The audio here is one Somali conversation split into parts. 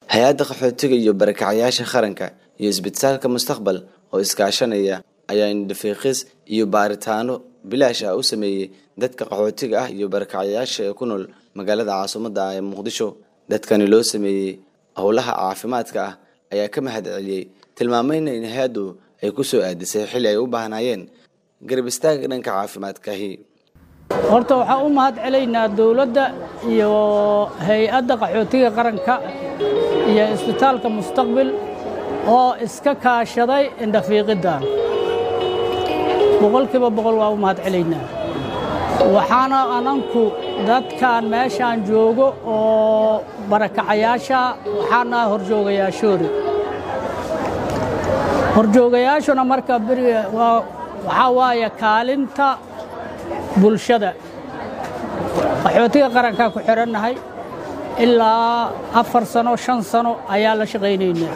hay-adda qaxootiga iyo barakacyaasha qaranka iyo isbitaalka mustaqbal oo iskaashanaya ayaa indhafiiqis iyo baaritaano bilaash ah u sameeyey dadka qaxootiga ah iyo barakacyaasha ee ku nool magaalada caasimadda ah ee muqdisho dadkani loo sameeyey howlaha caafimaadka ah ayaa ka mahad celiyey tilmaamayna in hay-addu ay ku soo aadisay xilli ay u baahnaayeen garab istaaga dhanka caafimaadkahi horta waxaan u mahad celaynaa dowladda iyo hay-adda qaxootiga qaranka iyo isbitaalka mustaqbil oo iska kaashaday indhafiiqiddan boqolkiiba boqol waa u mahad celaynaa waxaana ananku dadkan meeshaan joogo oo barakacayaasha waxaana horjoogayaa shoori horjoogayaashuna marka beriga waxaa waaye kaalinta bulshada qaxootiga qarankaa ku xidhannahay ilaa afar sano shan sano ayaa la shaqaynaynaa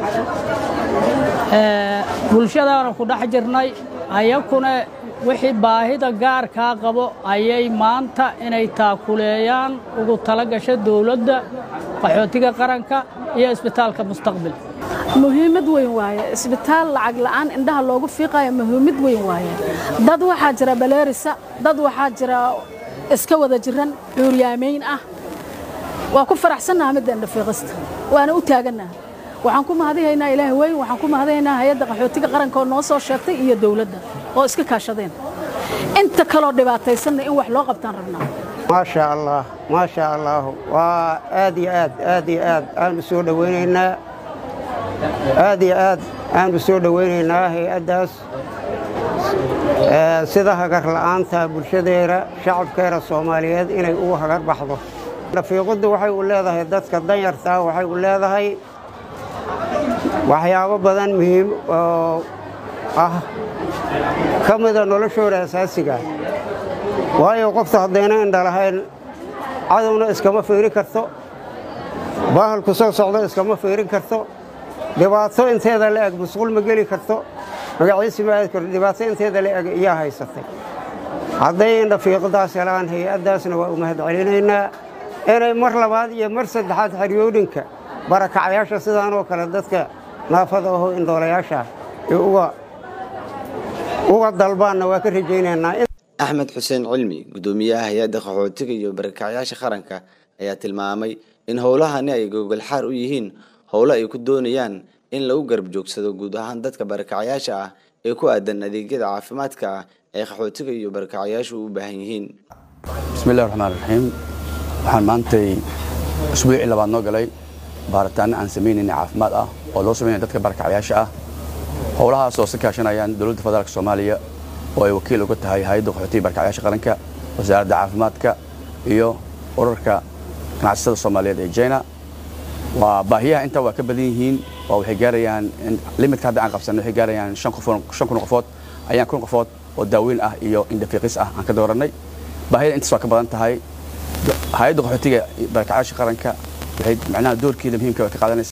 bulshadaana ku dhex jirnay ayakuna wixii baahida gaarkaa qabo ayay maanta inay taakuleeyaan ugu tala gasha dowladda qaxootiga qaranka iyo isbitaalka mustaqbil muhiimad weyn waaye isbitaal lacag la'aan indhaha loogu fiiqayo muhiimad weyn waaye dad waxaa jira baleerisa dad waxaa jira iska wada jiran cuuryaamayn ah waa ku faraxsannaha midda indhafiiqista waana u taagannaha waxaan ku mahadihaynaa ilaah weyn waxaan ku mahadihaynaa hay-adda qaxootiga qaranka oo noo soo sheegtay iyo dowladda oo iska kaashadeen inta kaloo dhibaataysanna in wax loo qabtaan rabnaa maasha allah maasha allah waa aad iyo aad aad iyo aad aanu soo dhowaynaynaa aad iyo aad aanu soo dhowaynaynaa hay-addaas sida hagar la'aanta bulshadeena shacabkeena soomaaliyeed inay ugu hagar baxdo dhafiiquddu waxay u leedahay dadka danyartaa waxay u leedahay waxyaabo badan muhiim oo ah ka mida noloshooda asaasiga waayo qofta haddayna indha lahayn cadowna iskama fiirin karto bahalku soo socdo iskama fiirin karto dhibaato inteeda la eg musquul ma geli karto magaciisi ma aadi karto dhibaato inteeda la eg iyaa haysatay hadday indhafiiqadaas helaan hay-addaasna waa u mahad celinaynaa inay mar labaad iyo mar saddexaad xeryoodhinka barakacyaasha sidaanoo kale dadka naafada aho indhoolayaasha ee uga dalbaanna waa ka rajaynaynaa axmed xuseen cilmi guddoomiyaha hay-adda qaxootiga iyo barakacyaasha qaranka ayaa tilmaamay in howlahani ay gogolxaar u yihiin howlo ay ku doonayaan in lagu garab joogsado guud ahaan dadka barakacyaasha ah ee ku aadan adeegyada caafimaadka ah ee qaxootiga iyo barakacyaashu u baahan yihiin bismillahi raxmaan raxiim waxaan maantay usbuucii labaad noo galay baaritaanno aan samaynayna caafimaad ah oo loo samaynaya dadka barakacyaasha ah howlahaas oo si kaashanayaan dowladda federaalk soomaaliya oo ay wakiil uga tahay hay-adda qaxootiga barakacyaasha qaranka wasaaradda caafimaadka iyo urarka ganacsatada soomaaliyeed ee jina waa baahiyaha intaa waa ka badan yihiin waa waxay gaarayaan limitka hadda aan qabsanay waxay gaarayaan shan kun qofood ayaan kun qofood oo daaweyn ah iyo indhafiiqis ah aan ka doorannay baahiyada intaas waa ka badan tahay hay-adda qaxootiga barakacyaasha qaranka waxay macnaha doorkeeda muhiimka ka qaadanaysa